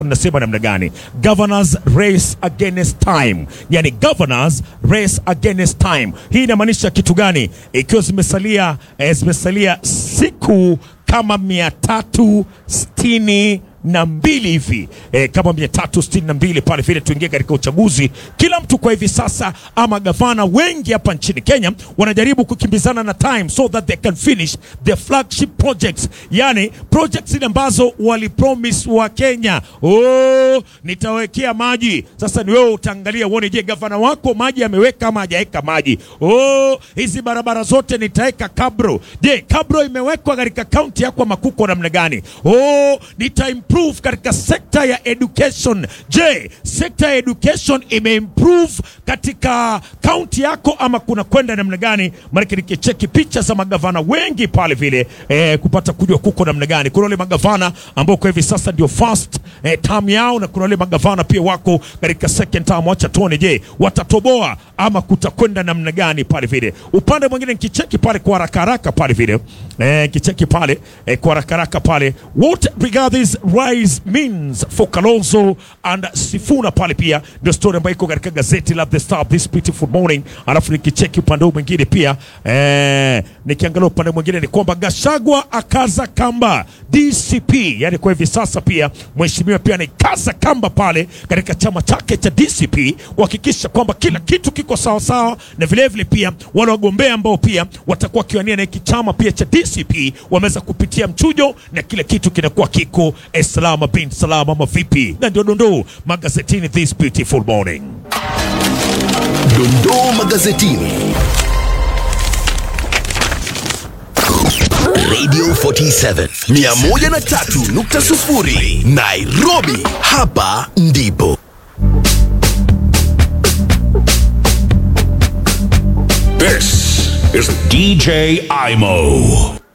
nasema namna gani? Governors race against time, yani governors race against time. Hii inamaanisha kitu gani? Ikiwa zimesalia eh, zimesalia siku kama mia tatu sitini na mbili hivi eh, kama mia tatu sitini na mbili pale vile tuingie katika uchaguzi. Kila mtu kwa hivi sasa ama gavana wengi hapa nchini Kenya wanajaribu kukimbizana na time so that they can finish their flagship projects, yani projects zile ambazo walipromise wa Kenya. Oh, nitawekea maji. Sasa ni wewe utaangalia uone, je, gavana wako maji ameweka ama hajaweka maji? Oh, hizi barabara zote nitaweka kabro. Je, kabro imewekwa katika kaunti yako Makuko namna gani? Oh, nita improve katika sekta ya education. Je, sekta ya education imeimprove katika kaunti yako ama kuna kwenda namna gani? Maanake nikicheki picha za magavana wengi pale vile eh, kupata kujua kuko namna gani. Kuna wale magavana ambao kwa hivi sasa ndio first eh, term yao na kuna wale magavana pia wako katika second term. Wacha tuone, je watatoboa ama kutakwenda namna gani pale vile. Upande mwingine nikicheki pale kwa haraka haraka pale vile eh, kicheki pale eh, kwa haraka haraka pale what Rigathis rise means for Kalonzo and Sifuna pale pia ndio story ambayo iko katika gazeti la The Star this beautiful morning. Alafu nikicheki upande huu mwingine pia eh, nikiangalia upande mwingine ni kwamba Gashagwa akaza kamba DCP, yani kwa hivi sasa pia mheshimiwa pia anaikaza kamba pale katika chama chake cha DCP kuhakikisha kwamba kila kitu kiko sawa sawa, na vile vile pia wale wagombea ambao pia watakuwa kiwania na hiki chama pia cha DCP wameweza kupitia mchujo na kila kitu kinakuwa kiko eh, salama bin salama, ama vipi? Na ndio dondoo magazetini this beautiful morning. Dondoo magazetini. Radio 47 103.0 Nairobi, hapa ndipo. This is DJ Imo.